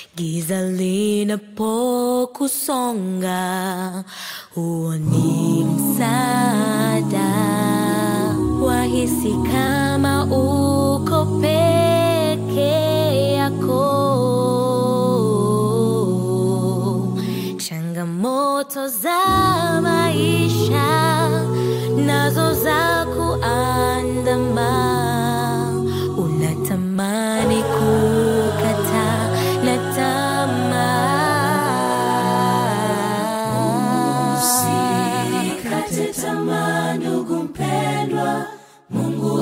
giza linapokusonga, huo ni msaada. Wahisi kama uko peke yako, changamoto za maisha nazo za kuandama, unatamani kukata na tamaa. Usikate tamaa ndugu mpendwa, Mungu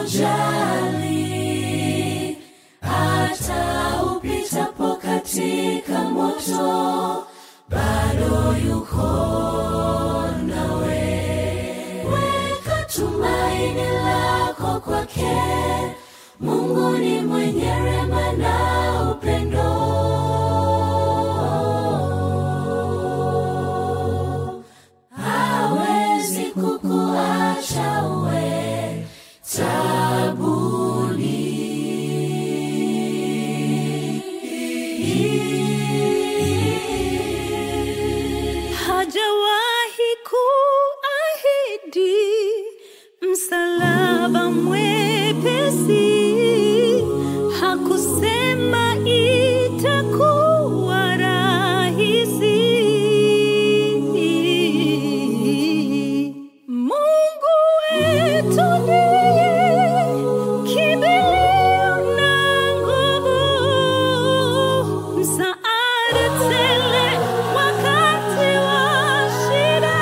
hakujali. Hata upitapo katika moto, bado yuko nawe. Weka tumaini lako kwake, Mungu ni mwenye rehema na upendo hawezi kukuacha uwe tabuni. hajawahi kuahidi msalaba mwepesi, hakusema itakuwa rahisi. Mungu wetu ndiye kimbilio na nguvu, msaada tele wakati wa shida.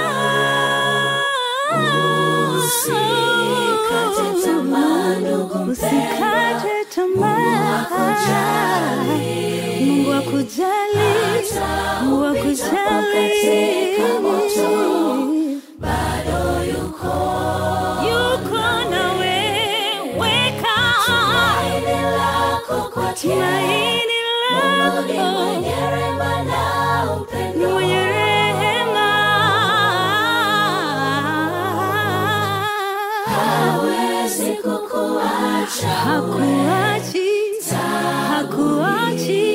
Usikate tamaa, ndugu mpendwa. Usikate tamaa. hakujali. Mungu akujali, Hata Mungu upitapo katika moto, akujali. bado yuko Yuko nawe, weka tumaini lako kwake. tumaini Mungu ni lako, mwenye rehema na ni upendo. mwenye rehema. hawezi kukuacha Hakuachi, hakuachi.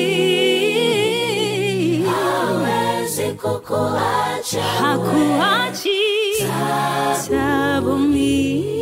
hawezi kukuacha hakuachi tabu mimi